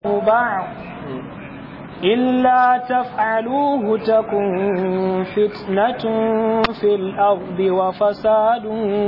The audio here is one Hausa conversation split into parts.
بعض إلا تفعلوه تكن فتنة في الأرض وفساد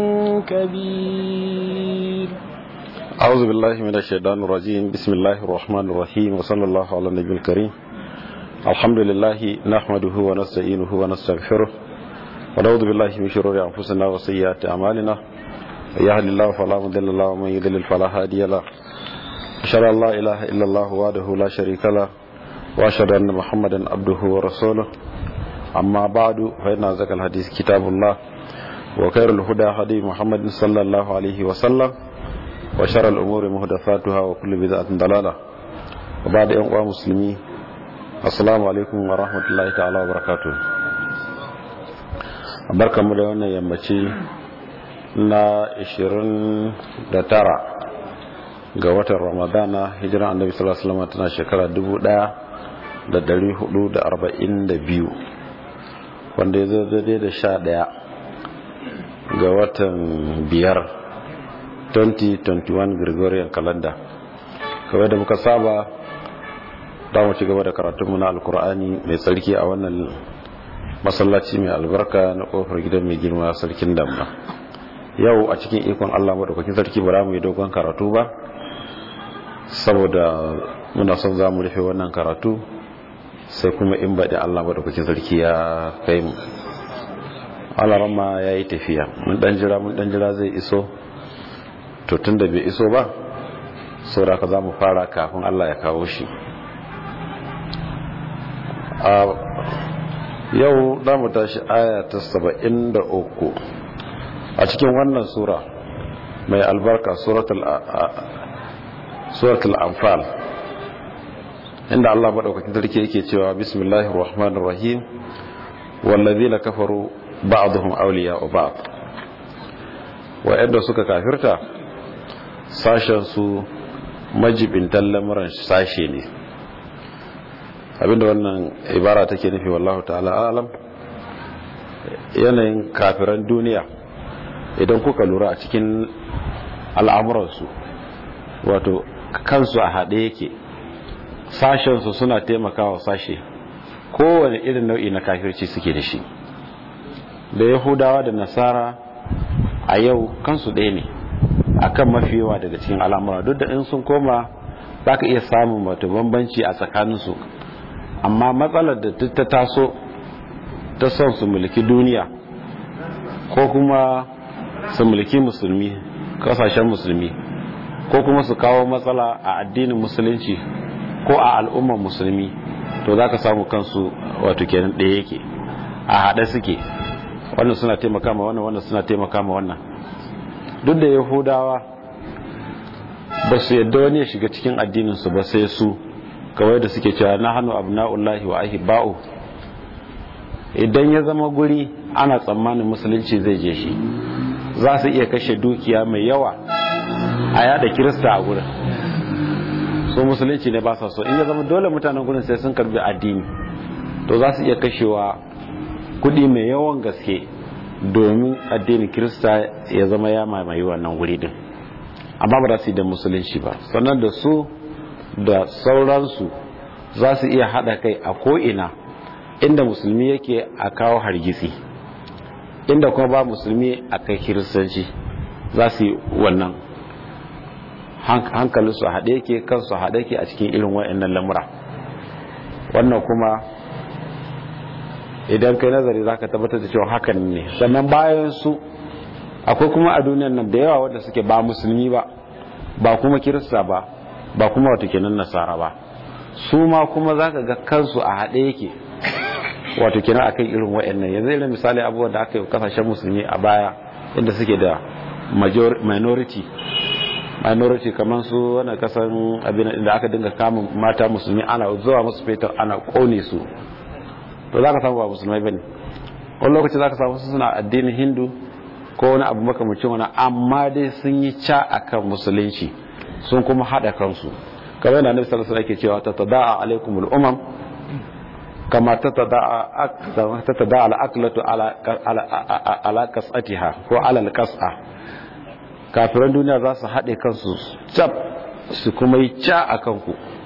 كبير أعوذ بالله من الشيطان الرجيم بسم الله الرحمن الرحيم وصلى الله على النبي الكريم الحمد لله نحمده ونستعينه ونستغفره ونعوذ بالله من شرور أنفسنا وسيئات أعمالنا يهد الله فلا مضل له ومن يضلل فلا هادي له أشهد أن لا إله إلا الله وحده لا شريك له وأشهد أن محمدا عبده ورسوله أما بعد فإن أزكى الحديث كتاب الله وخير الهدى هدي محمد صلى الله عليه وسلم وشر الأمور محدثاتها وكل بدعة ضلالة وبعد أن مسلمين السلام عليكم ورحمة الله تعالى وبركاته barkanmu da wannan yammaci na 29 ga watan ramadana hijiran annabi sallallahu alaihi wasallam tana shekara 1442 wanda ya zo daidai da 11 ga watan biyar 2021 gregorian calendar kawai da muka saba da mu ci gaba da karatunmu na alkur'ani mai tsarki a wannan masallaci mai albarka na kofar gidan mai girma sarkin damna yau a cikin ikon allah maɗaukakin sarki ba za mu yi dogon karatu ba saboda muna son za mu rufe wannan karatu sai kuma in baɗin allah maɗaukakin sarki ya kai mu alarama ya yi tafiya mun ɗan jira mun ɗan jira zai iso to tun da bai iso ba saboda ka za mu fara kafin allah ya kawo shi yau za mu tashi aya ta saba'in da uku a cikin wannan sura mai albarka suratul anfal inda Allah maɗaukakin sarki yake cewa bismillahir rahmanir rahim wallazina kafaru ba'dhum awliya'u ba'd wa'anda suka kafirta sashen su majibintan lamuran sashe ne abinda wannan ibara take nufi wallahu ta'ala alam yanayin kafiran duniya idan kuka lura a cikin al'amuransu wato kansu a haɗe yake sashensu suna taimakawa sashe kowane irin nau'i na kafirci suke da shi da yahudawa da nasara a yau kansu ɗaya ne akan mafi yawa daga cikin al'amura duk da in sun koma za ka iya samun wato bambanci a tsakaninsu amma matsalar da ta taso ta son su mulki duniya ko kuma su mulki musulmi kasashen musulmi ko kuma su kawo matsala a addinin musulunci ko a al'ummar musulmi to za ka samu kansu wato kenan ɗaya yake a haɗe suke wannan suna taimaka ma wannan wannan suna taimaka ma wannan duk da yahudawa ba su yadda wani ya shiga cikin addininsu ba sai su kawai da suke cewa na hannu abna'ullahi wa ahibba'u idan ya zama guri ana tsammanin musulunci zai je shi za su iya kashe dukiya mai yawa a yada kirista a gurin so musulunci ne ba sa so in ya zama dole mutanen gurin sai sun karbi addini to za su iya kashewa kudi mai yawan gaske domin addinin kirista ya zama ya mamaye wannan guri din amma ba za su yi da musulunci ba sannan da su da sauransu za su iya haɗa kai a ko'ina inda musulmi yake a kawo hargitsi inda kuma ba musulmi a kai kiristanci za su yi wannan hankalinsu a haɗe yake kansu a haɗe yake a cikin irin wa'annan lamura wannan kuma idan kai nazari za ka tabbatar da cewa hakan ne sannan bayan su akwai kuma a duniyan nan da yawa wadda suke ba musulmi ba ba kuma kirista ba ba kuma wata kenan nasara ba su ma kuma za ka ga kansu a haɗe yake wato kenan a kan irin wa'annan yanzu irin misali abubuwan da aka yi kasashen musulmi a baya inda suke da minority minority kamar su wani kasan abin da aka dinga kama mata musulmi ana zuwa musu fetur ana kone su to za ka samu ba musulmai bane wani lokaci za ka samu su suna addinin hindu ko wani abu makamacin wani amma dai sun yi ca akan musulunci sun kuma haɗa kansu kamar yana nufi sallallahu alaihi cewa ta tada'a alaikumul umam kama ta tada'a al'aklatu ala kasatiha ko ala alqas'a kafiran duniya za su haɗe kansu cap su kuma yi ca a kanku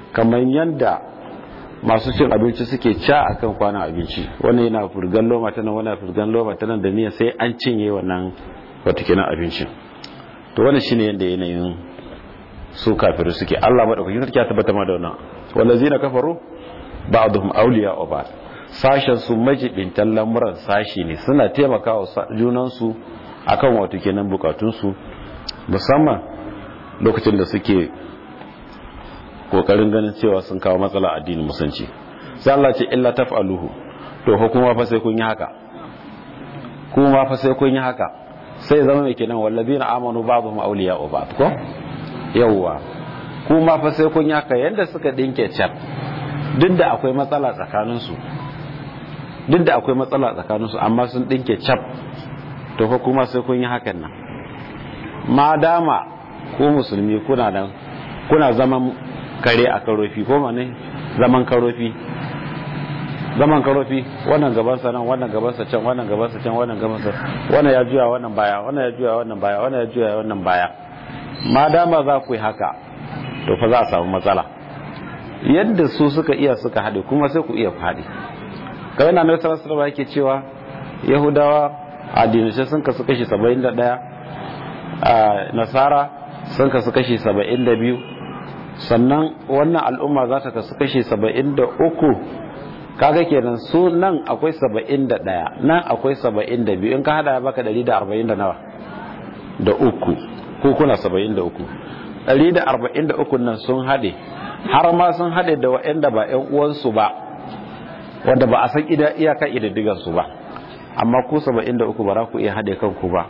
kamar yadda masu cin abinci suke ca akan kwanan abinci wannan yana furgan loma ta nan wannan furgan loma ta nan da niyya sai an cinye wannan wata kenan abincin to wannan shine yadda yanayin su kafiru suke Allah madaukakin sarki ya tabbata ma da wannan wallazina kafaru ba'dhum awliya wa ba'd sashen su majibintan lamuran sashi ne suna taimakawa junan su akan wato kenan bukatun su musamman lokacin da suke kokarin ganin cewa sun kawo matsala addinin musulunci sai Allah ce illa taf'aluhu to hukuma fa sai kun yi haka kuma fa sai kun yi haka sai zama mai kenan wallazina amanu ba'dhum awliya wa ba'd ko yawwa kuma fa sai kun yi haka yanda suka dinke cap duk da akwai matsala tsakanin su duk da akwai matsala tsakanin su amma sun dinke cap to fa kuma sai kun yi hakan nan ma dama ku musulmi kuna nan kuna zaman kare a karofi ko ma ne zaman karofi zaman karofi wannan gabansa nan wannan gabansa can wannan gabansa can wannan gabansa wannan ya juya wannan baya wannan ya juya wannan baya wannan ya juya wannan baya ma dama za ku yi haka to fa za a samu matsala yadda su suka iya suka haɗe kuma sai ku iya faɗi kawai na nasarar sarrafa yake cewa yahudawa a dinashe sun kasu kashi saba'in da ɗaya a nasara sun kasu kashi saba'in da biyu sannan wannan al'umma za ta kasu kashi saba'in da uku kaga kenan su nan akwai saba'in da ɗaya nan akwai saba'in da biyu in ka hada ya baka ɗari da arba'in da nawa da uku ko kuna saba'in da uku ɗari da arba'in da uku nan sun haɗe har ma sun haɗe da waɗanda ba ‘yan uwansu ba wanda ba a san iyaka idaddigansu ba amma ku saba'in da uku ba za ku iya haɗe kanku ba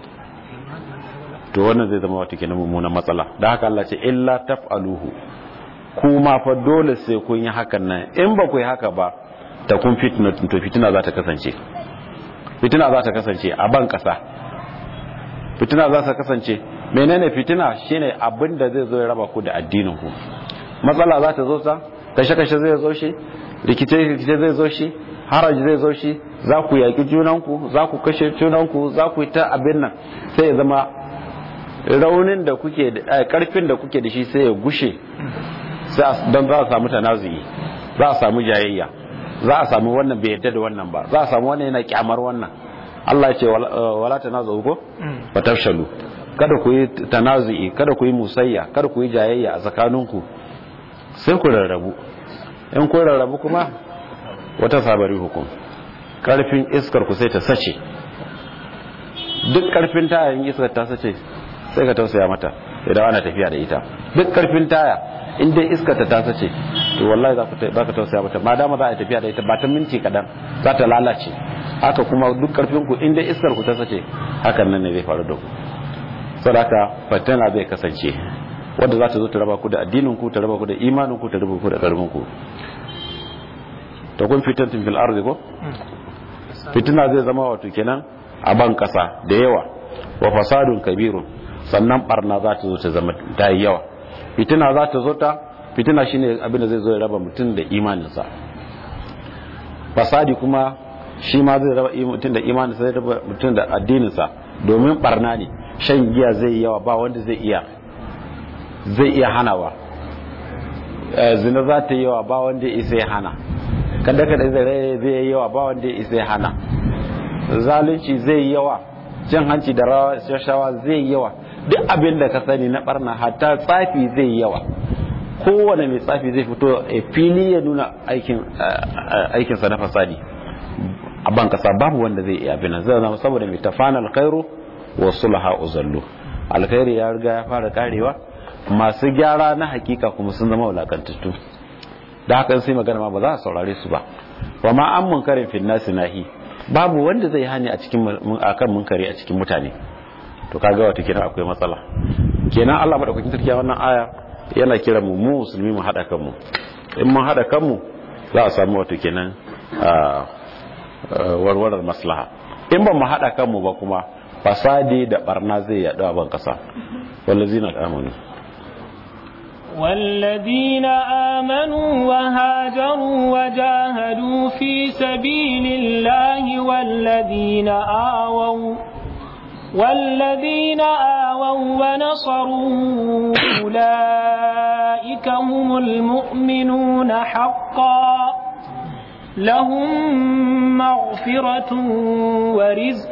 to wannan zai zama wata kenan mummunan matsala da haka Allah ce illa taf'aluhu kuma fa dole sai kun yi hakan nan in ba ku yi haka ba ta kun fitina to fitina za ta kasance fitina za ta kasance a ban kasa fitina za ta kasance menene fitina shine abin da zai zo ya raba ku da addinin ku matsala za ta zo ta kashe kashe zai zo shi rikice rikice zai zo shi haraji zai zo shi za ku yaƙi junanku za ku kashe junanku za ku yi ta abin nan sai ya zama raunin da kuke da karfin da kuke da shi sai ya gushe don za a samu tanazuyi za a samu jayayya za a samu wannan bai yadda da wannan ba za a samu wannan yana kyamar wannan Allah ce wala tanazu ko fa tafshalu kada ku yi tanazuyi kada ku yi musayya kada ku yi jayayya a tsakaninku sai ku rarrabu in ku rarrabu kuma wata sabari hukum karfin iskar ku sai ta sace duk karfin tayin iskar ta sace sai ka tausaya mata idan ana tafiya da ita duk karfin taya in dai iskar ta tasa ce to wallahi za ka tausaya mata ma dama za a tafiya da ita ba ta minti kadan za ta lalace haka kuma duk karfin ku in dai iskar ku ta sace hakan nan ne zai faru da ku sadaka fatana zai kasance wanda za ta zo ta raba ku da addinin ku ta raba ku da imanin ku ta raba ku da karfin ku to kun fitantin fil ardi ko fitina zai zama wato kenan a ban kasa da yawa wa fasadun kabirun sannan barna za ta zo ta zama ta yi yawa fitina za ta zo ta fitina shine abin da zai zo ya raba mutum da imaninsa fasadi kuma shi ma zai raba mutum da imaninsa zai raba mutum da addininsa domin barna ne shan giya zai yi yawa ba wanda zai iya zai iya hanawa zina za ta yi yawa ba wanda ya isa ya hana kada kada zai yi yawa ba wanda ya isa ya hana zalunci zai yi yawa cin hanci da rashawa zai yi yawa duk abin da ka sani na barna hatta tsafi zai yi yawa kowane mai tsafi zai fito a fili ya nuna aikinsa na fasadi a ban kasa babu wanda zai iya abin zai zama saboda mai tafana alkhairu wa sulha uzallu alkhairi ya riga ya fara karewa masu gyara na hakika kuma sun zama wulakantattu da haka sai magana ma ba za a saurare su ba wa ma an munkarin fil nasi nahi babu wanda zai hani a cikin akan munkari a cikin mutane to kaga wata kenan akwai matsala kenan Allah madaukakin sarki wannan aya yana kira mu mu musulmi mu hada kanmu in mun hada kanmu za a samu wato kenan warwarar maslaha in ba mu hada kanmu ba kuma fasadi da barna zai yaɗu a ban kasa wallazina amanu والذين آمنوا وهاجروا وجاهدوا في سبيل الله والذين آووا والذين آووا ونصروا أولئك هم المؤمنون حقا لهم مغفرة ورزق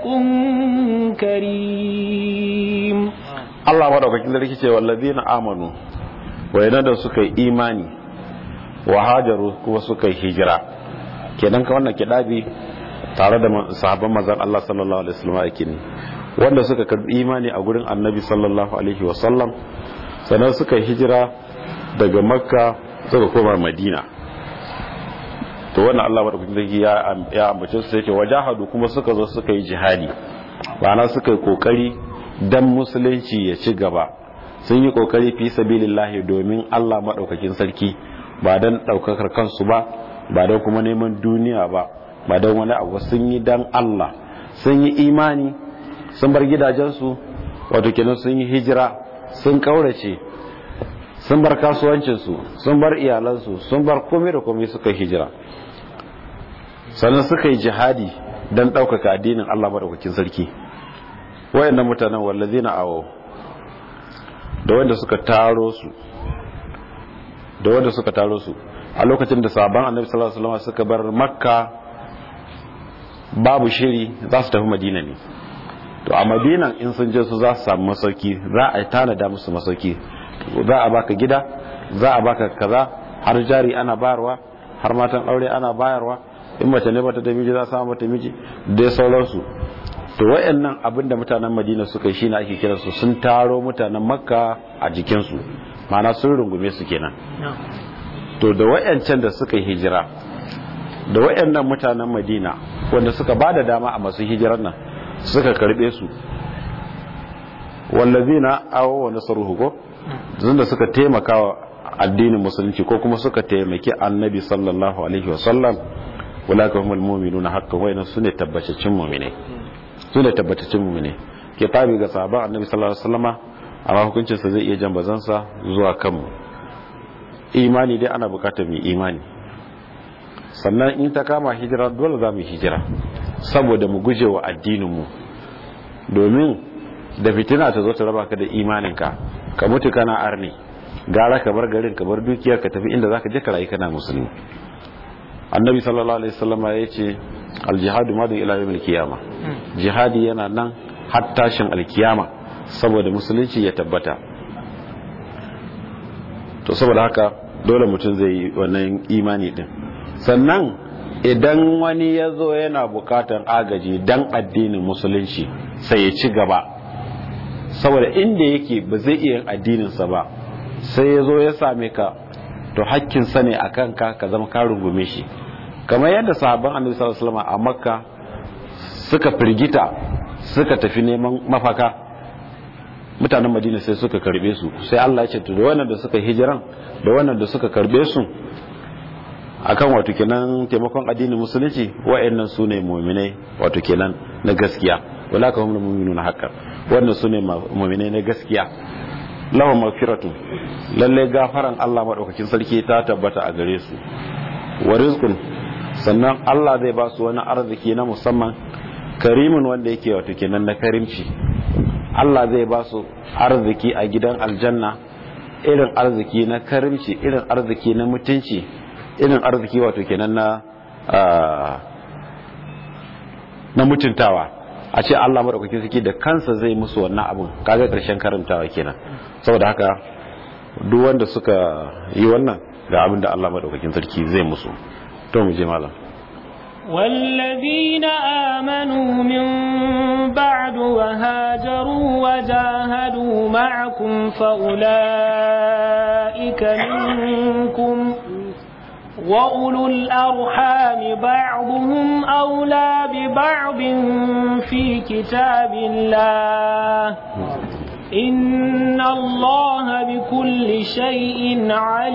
كريم Allah madaukakin sarki ce wallazina amanu wayanda da suka yi imani wa hajaru kuma suka yi hijira kenan ka wannan kidabi tare da sahabban manzon Allah sallallahu alaihi wasallam yake ne wanda suka karbi imani a gurin Annabi sallallahu alaihi wasallam sannan suka yi hijira daga Makka suka koma Madina to wannan Allah madaukakin sarki ya ya ambace su yake wajahadu kuma suka zo suka yi jihadi bana suka yi kokari dan musulunci ya ci gaba sun yi kokari fi sabilillahi domin Allah madaukakin sarki ba dan daukakar kansu ba ba dan kuma neman duniya ba ba dan wani abu sun yi dan Allah sun yi imani sun bar gidajensu wato kenan sun yi hijira sun kaurace sun bar kasuwancinsu sun bar iyalansu sun bar komai da komai suka hijira sannan suka yi jihadi don ɗaukaka addinin Allah maɗaukakin sarki wayannan mutanen wallazi na awo da wanda suka taro su da wanda suka taro su a lokacin da sabon annabi sallallahu alaihi wasallam suka bar makka babu shiri za su tafi madina ne to a madinan in sun je su za su samu masauki za a tanada musu masauki za a baka gida za a baka kaza har jari ana bayarwa har matan aure ana bayarwa in mace ne bata da miji za a samu mata miji dai sauransu to wayannan abin da mutanen madina suka yi shine ake kira su sun taro mutanen makka a jikinsu ma'ana sun rungume su kenan to da wayancan da suka yi hijira da wayannan mutanen madina wanda suka ba da dama a masu hijirar nan suka karbe su wallazina awo wa nasaruhu ko da suka taimaka wa addinin musulunci ko kuma suka taimaki annabi sallallahu alaihi wa sallam ulaka humul mu'minuna haqqan wa inna sunne tabbacin mu'mine sunne tabbacin mu'mine kitabi ga sahabban annabi sallallahu alaihi wasallama amma hukuncin sa zai iya jan bazansa zuwa kanmu imani dai ana bukatar mu imani sannan in ta kama hijira dole za mu hijira saboda mu guje wa addinin mu domin da fitina ta zo ta raba ka da imaninka ka mutu kana arni gara ka bar garin ka bar dukiyar ka tafi inda zaka je ka rayu kana musulmi annabi sallallahu alaihi wasallam ya ce aljihadu madu ila yawmil qiyama jihadi yana nan har tashin alkiyama saboda musulunci ya tabbata to saboda haka dole mutum zai yi wannan imani din sannan idan wani ya zo yana bukatar agaji dan addinin musulunci sai ya ci gaba saboda inda yake ba zai iya addininsa ba sai ya zo ya same ka to hakkinsa ne a kanka ka zama ka rungume shi kamar yadda sahabban annabi sallallahu alaihi wasallam a makka suka firgita suka tafi neman mafaka mutanen madina sai suka karbe su sai Allah ya ce to da wannan da suka hijiran da wannan da suka karbe su akan wato kenan taimakon addinin musulunci wa'annan su ne mu'minai wato kenan na gaskiya wala ka humul mu'minuna haqqan wannan su ne mu'minai na gaskiya lahum maghfiratun lalle gafaran Allah madaukakin sarki ta tabbata a gare su wa rizqun sannan Allah zai ba su wani arziki na musamman karimin wanda yake wato kenan na karimci Allah zai ba su arziki a gidan aljanna irin arziki na karimci irin arziki na mutunci irin arziki wato kenan na na mutuntawa a ce Allah madaukakin sarki da kansa zai musu wannan abun kaga karshen karantawa kenan saboda haka duk wanda suka yi wannan ga abin da Allah madaukakin sarki zai musu to mu je malam والذين آمنوا من بعد وهاجروا وجاهدوا معكم فأولئك منكم وأولو الأرحام بعضهم أولى ببعض في كتاب الله إن الله بكل شيء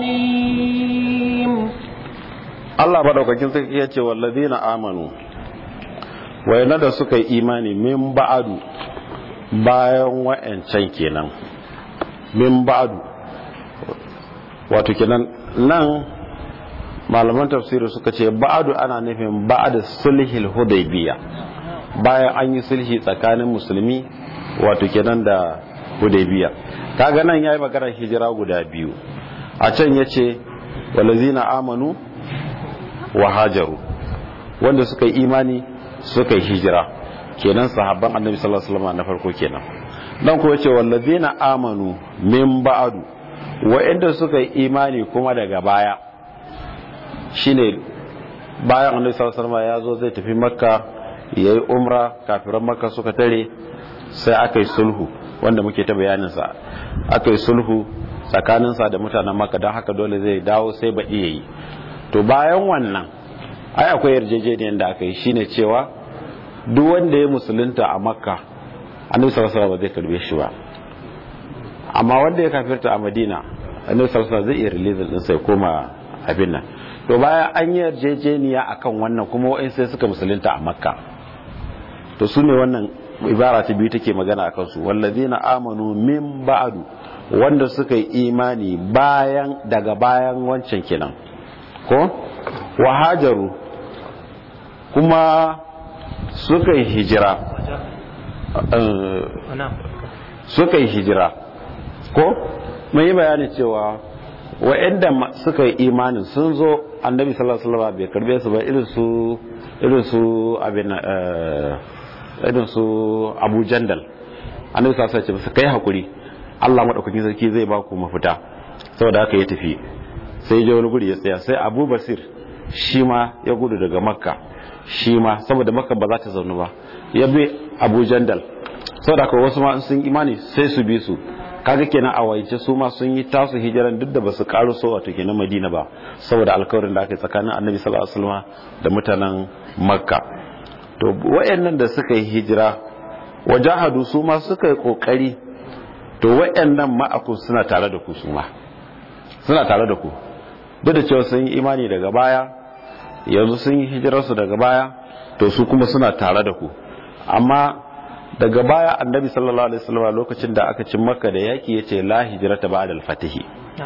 عليم Allah madaukakin sarki ya ce wallazina amanu wayanda da suka yi imani min ba'adu bayan wa'ancan kenan min ba'adu wato kenan nan malaman tafsiri suka ce ba'adu ana nufin ba'ad sulhil hudaybiya bayan an yi sulhi tsakanin musulmi wato kenan da hudaybiya kaga nan yayi magana hijira guda biyu a can yace walazina amanu wa hajaru wanda suka yi imani suka yi hijira kenan sahabban annabi sallallahu alaihi wasallam na farko kenan dan ko yace walazina amanu min ba'du wa'anda suka yi imani kuma daga baya shine bayan annabi sallallahu alaihi wasallam ya zo zai tafi makka yayi umra kafiran makka suka tare sai aka yi sulhu wanda muke ta bayanin sa aka yi sulhu tsakanin sa da mutanen makka don haka dole zai dawo sai baɗi yayi to bayan wannan ai akwai yarjejeniyar da aka yi shine cewa duk wanda ya musulunta a makka annabi sallallahu alaihi wasallam ba zai karbe shi ba amma wanda ya kafirta a madina annabi sallallahu alaihi wasallam zai iya release din sai koma abin nan to bayan an yi yarjejeniya akan wannan kuma wa'in sai suka musulunta a makka to su ne wannan ibara ta biyu take magana akan su wallazina amanu min ba'du wanda suka yi imani bayan daga bayan wancan kenan ko wahajaru kuma suka yi hijira suka yi hijira ko mun yi bayani cewa wa'anda suka yi imanin sun zo annabi sallallahu alaihi wasallam bai karbe su ba irin su irin su abin irin su Abu Jandal annabi sallallahu alaihi wasallam kai hakuri Allah madaukakin sarki zai ba ku mafita saboda haka ya tafi sai ya wani guri ya tsaya sai Abu Basir shi ma ya gudu daga Makka shi ma saboda Makka ba za ta zaunu ba ya bi Abu Jandal saboda haka wasu ma sun imani sai su bi su kaga kenan a waice su ma sun yi tasu hijiran duk da basu karu so wato kenan Madina ba saboda alkawarin da aka yi tsakanin Annabi sallallahu alaihi wasallam da mutanen Makka to wayannan da suka yi hijira wajahadu su ma suka yi kokari to wayannan ma'aku suna tare da ku su ma suna tare da ku duk da cewa sun yi imani daga baya yanzu sun yi hijirarsu daga baya to su kuma suna tare da ku amma daga baya annabi sallallahu alaihi wasallam lokacin da aka cin makka da yaki yace la hijrata ba'da al-fatih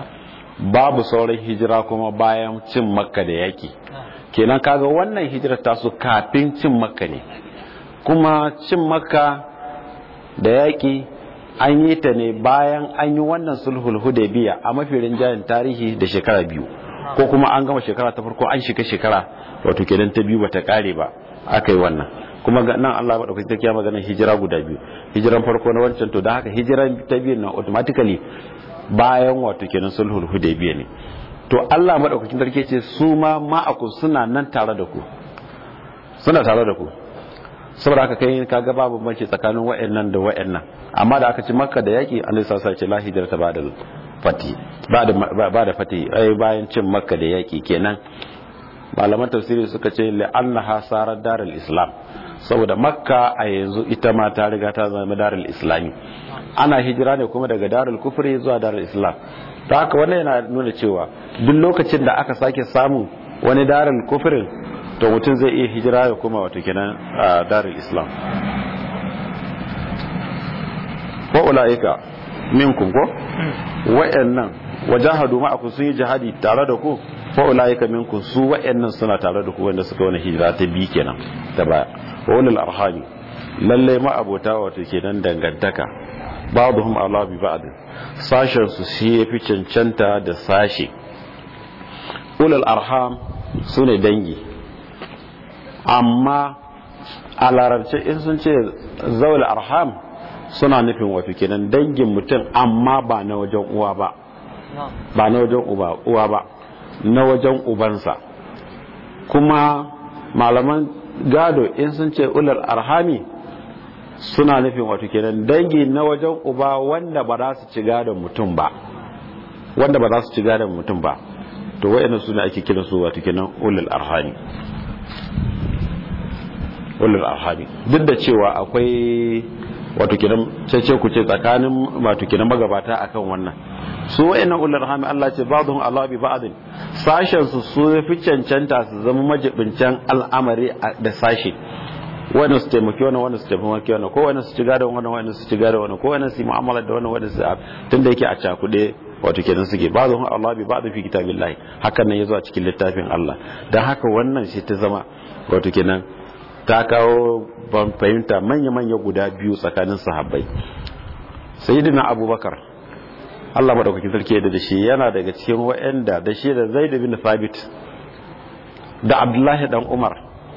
babu sauran hijira kuma bayan cin makka da yaki kenan kaga wannan hijirar ta su kafin cin makka ne kuma cin makka da yaki an yi ta ne bayan an yi wannan sulhul hudaybiya a mafi rinjayen tarihi da shekara biyu ko kuma an gama shekara ta farko an shiga shekara wato kenan ta biyu bata kare ba aka yi wannan kuma nan Allah madaukakin sarki ya magana hijira guda biyu hijiran farko na wancan to da haka hijiran ta biyu na automatically bayan wato kenan sulhul hudaybiya ne to Allah madaukakin sarki ce su ma ma'aku suna nan tare da ku suna tare da ku saboda haka kai kaga babu banci tsakanin wayannan da wayannan amma da aka ci makka da yaki Allah ya sa ce la hijrata ba da fati ba da ba da fati ai bayan cin makka da yaki kenan malaman tafsiri suka ce la'annaha sarar darul islam saboda makka a yanzu ita ma ta riga ta zama darul islami ana hijira ne kuma daga darul kufri zuwa darul islam ta haka wannan yana nuna cewa duk lokacin da aka sake samun wani darul kufrin to mutum zai iya hijira ya kuma wato kenan a darul islam ko ulaika minkum ko wa'annan wajahadu ma'akum sun yi jihadi tare da ku fa ulaika minkum su wa'annan suna tare da ku wanda suka wani hijira ta bi kenan da baya wa ulul arhami lalle ma abota wato kenan dangantaka ba'dhum ala bi ba'd sashen su shi yafi cancanta da sashe ulul arham sune dangi amma a larabce in sun ce zawul arham suna nufin wato kenan dangin mutum amma ba na wajen uwa ba ba na wajen uwa ba na wajen ubansa kuma malaman gado in sun ce ular arhami suna nufin wato kenan dangi na wajen uba wanda ba za su ci gadon mutum ba wanda ba za su ci gadon mutum ba to wayannan suna ake kira su wato kenan ulul arhami ulul arhami duk da cewa akwai wato kenan cece ku ce tsakanin wato kenan magabata akan wannan su wayannan ulul arhami Allah ce ba'dhum Allah bi ba'd sashen su su fi cancanta su zama majibincan al'amari da sashi wannan su taimaki wannan wannan su taimaki wannan ko wannan su ci gadon wannan wannan su ci gadon wannan ko wannan su yi mu'amala da wannan wannan su tunda yake a cakude wato kenan suke ba'dhum Allah bi ba'd fi kitabillahi hakan nan yazo a cikin littafin Allah dan haka wannan shi ta zama wato kenan ta kawo ban fahimta manya-manya guda biyu tsakanin sahabbai sayyidina abubakar Allah madaukakin sarki da shi yana daga cikin wa'anda da shi da zaid bin thabit da abdullahi dan umar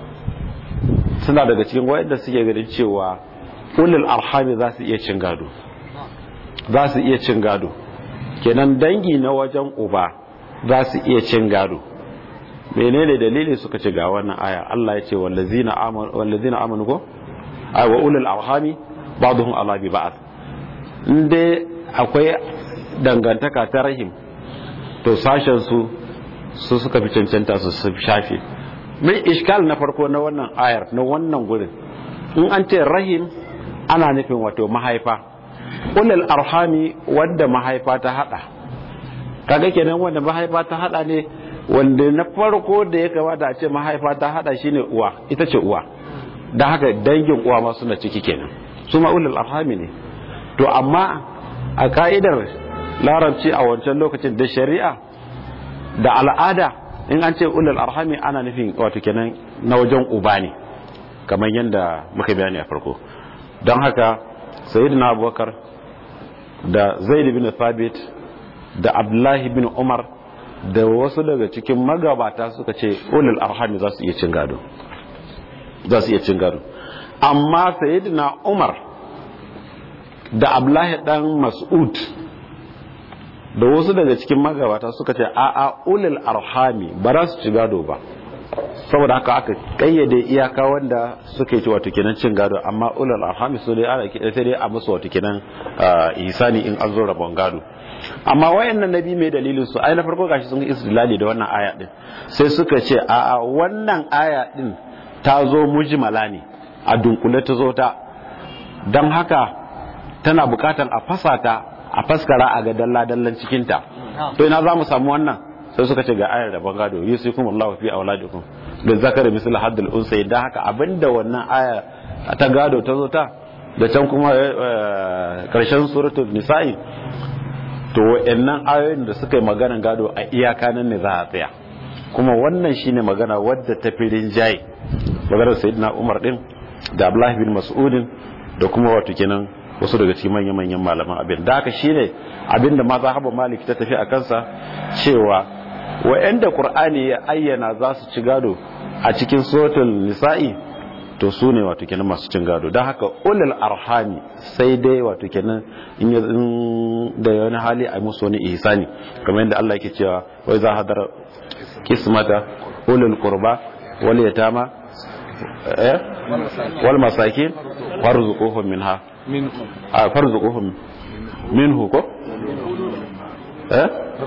suna daga cikin wa'anda suke ganin cewa ulul arhami za su iya cin gado za su iya cin gado kenan dangi na wajen uba za su iya cin gado menene dalili suka ci ga wannan aya Allah ya ce wallazina amanu wallazina amanu ko ay wa ulul arhami ba'dhum ala bi ba'd inde akwai dangantaka ta rahim to sashen su su suka fi cancanta su su shafe mai iskal na farko na wannan ayar na wannan gurin in an ce rahim ana nufin wato mahaifa ulul arhami wanda mahaifa ta hada kaga kenan wanda mahaifa ta hada ne wanda na farko da ya kamata a ce mahaifa ta hada shine uwa ita ce uwa da haka dangin uwa ma suna ciki kenan su ma ulul arhami ne to amma a ka'idar larabci a wancan lokacin da shari'a da al'ada in an ce ulul arhami ana nufin wato kenan na wajen uba ne kamar yadda muka bayani a farko don haka sayyidina abubakar da zaid bin thabit da abdullahi bin umar da wasu daga cikin magabata suka ce ulul arhami za su iya cin gado za su iya cin gado amma sayyidina umar da abdullahi dan mas'ud da wasu daga cikin magabata suka ce a a ulul arhami ba za su ci gado ba saboda haka aka kayyade iyaka wanda suka yi wato kenan cin gado amma ulul arhami su dai ana sai dai a musu wato kenan ihsani in an zo rabon gado amma wayannan nabi mai dalilin su ai na farko gashi sun yi istidlali da wannan aya din sai suka ce a a wannan aya din ta zo mujmala ne a dunkule ta zo ta dan haka tana bukatan a fasa ta a faskara a ga dalla dallan cikin ta to ina za mu samu wannan sai suka ce ga ayar da bangado yusikum Allahu fi auladikum da zakari misal haddul unsay dan haka abinda wannan aya ta gado ta zo ta da can kuma karshen suratul nisa'i to wa'annan ayoyin da suka yi maganan gado a iyaka nan ne za a tsaya kuma wannan shine magana wadda ta fi rinjaye maganar sayyidina Umar din da Abdullah bin Mas'udin da kuma wato kenan wasu daga cikin manyan manyan malaman abin da haka shine abin da mazhabu Malik ta tafi a kansa cewa wa'anda Qur'ani ya ayyana za su ci gado a cikin suratul nisa'i to su ne wato kenan masu cin gado don haka ulul arhami sai dai wato kenan in da wani hali a musu wani ihsani kamar yadda Allah yake cewa wai za hadar kismata ulul qurba wal yatama eh wal masakin farzuquhum minha minhu a farzuquhum minhu ko eh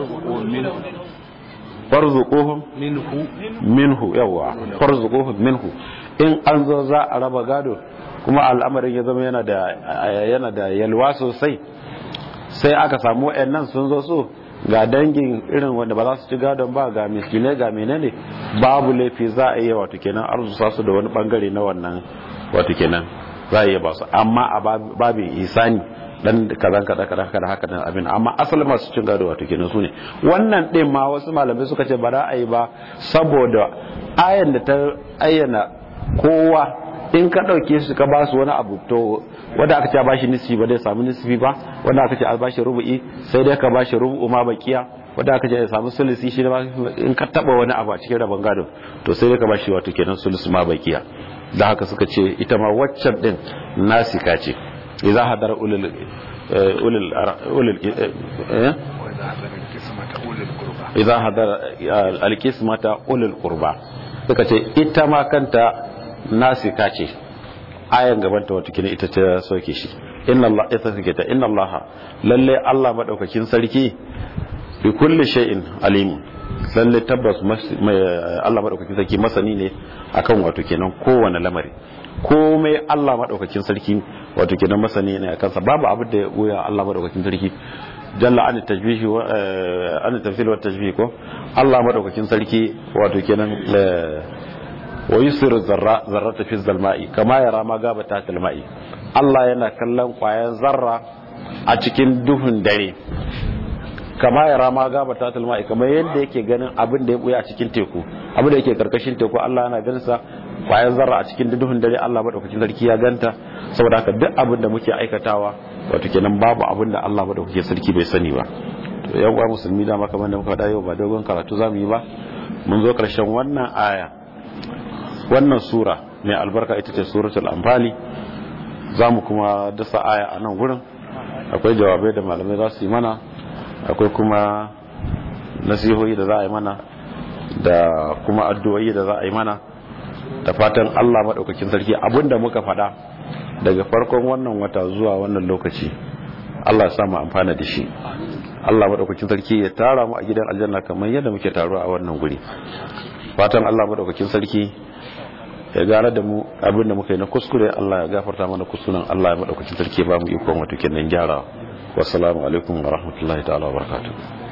farzuquhum minhu minhu yawa farzuquhum minhu in an zo za a raba gado kuma al'amarin ya zama yana da yana da yalwa sosai sai aka samu wayannan sun zo su ga dangin irin wanda ba za su ci gadon ba ga miskinai ga menene babu laifi za a iya wato kenan arzusa su da wani bangare na wannan wato kenan za a iya ba su amma a babin isani dan kazan kada kada kada haka nan abin amma asalin masu cin gado wato kenan su ne wannan din ma wasu malamai suka ce ba za a yi ba saboda ayan da ta ayyana kowa in ka ɗauke su ka ba su wani abu to wanda aka ce a bashi nisfi ba zai samu nisfi ba wanda aka ce a bashi rubu'i sai dai ka bashi rubu'u ma bakiya wanda aka ce ya samu sulusi shi ma in ka taba wani abu a cikin rabon gado to sai dai ka bashi wato kenan sulusi ma bakiya da haka suka ce ita ma waccan din nasika ce idza hadara ulul ulul ulul idza hadara alqismata ulul qurba suka ce ita ma kanta nasika ce ayan gabanta wata kina ita ta soke shi inna Allah ita take ta inna Allah lalle Allah madaukakin sarki bi kulli shay'in alim lalle tabbas Allah madaukakin sarki masani ne akan wato kenan kowane lamari komai Allah madaukakin sarki wato kenan masani ne akan sa babu abin da ya goya Allah madaukakin sarki jalla an tajbihi wa an tafsil wa tajbih ko Allah madaukakin sarki wato kenan wa yusiru zarra zarrata fi zalma'i kama yara ma gaba ta talma'i Allah yana kallon kwayan zarra a cikin duhun dare kama yara ma gaba ta talma'i kamar yadda yake ganin abin da ya buya a cikin teku abin da yake karkashin teku Allah yana ganin sa kwayan zarra a cikin duhun dare Allah madaukakin sarki ya ganta saboda haka duk abin da muke aikatawa wato kenan babu abin da Allah madaukakin sarki bai sani ba to yan uwa musulmi da maka da muka dawo ba dogon karatu zamu yi ba mun zo karshen wannan aya wannan sura mai albarka ita ce suratul anfali zamu kuma dasa aya a nan gurin akwai jawabai da malamai za su yi mana akwai kuma nasihohi da za a yi mana da kuma addu'o'i da za a yi mana da fatan Allah maɗaukakin sarki abinda muka faɗa daga farkon wannan wata zuwa wannan lokaci Allah ya samu amfana da shi Allah maɗaukakin sarki ya tara mu a gidan aljanna kamar yadda muke taruwa a wannan guri fatan Allah maɗaukakin sarki ya gane da mu abinda muka yi na kuskure Allah ya gafarta mana kuskuren Allah ya maɗaukakin sarki ya ba mu ikon wato kenan gyara wassalamu alaikum wa rahmatullahi ta'ala wa barakatuh